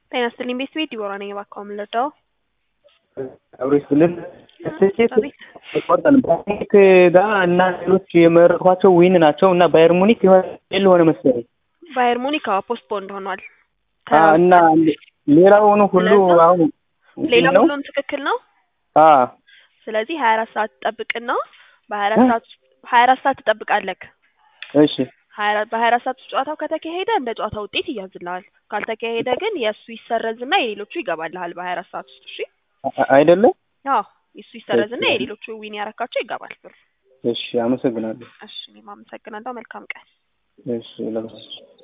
ጤና ይስጥልኝ ቤት ቤት ዲቦራ ነኝ። እባክዎ ምን ልርዳዎ? አብሮ ይስጥልን። ስኬት አቤት ቆርጠን ባየርሙኒክ ጋር እና ሌሎች የመረጥኳቸው ዊን ናቸው እና ባየር ሙኒክ የሆነ ኤል ሆነ መሰለኝ ባየር ሙኒክ አዎ ፖስትፖንድ ሆኗል። አ፣ እና ሌላውኑ ሁሉ ስለዛ አሁን ሌላ ነው ሁሉም ትክክል ነው። አ ስለዚህ ሀያ አራት ሰዓት ትጠብቅና በሀያ አራት ሰዓት ሀያ አራት ሰዓት ትጠብቃለህ። እሺ ሀያ አራት በሀያ አራት ሰዓት ውስጥ ጨዋታው ከተካሄደ እንደ ጨዋታ ውጤት ይያዝልሃል። ካልተካሄደ ግን የእሱ ይሰረዝና የሌሎቹ ይገባልሃል በሀያ አራት ሰዓት ውስጥ። እሺ አ- አይደለም አዎ የእሱ ይሰረዝና የሌሎቹ ዊን ያረካቸው ይገባል ብር። እሺ አመሰግናለሁ እሺ እኔም አመሰግናለሁ። መልካም ቀን። እሺ ለበስ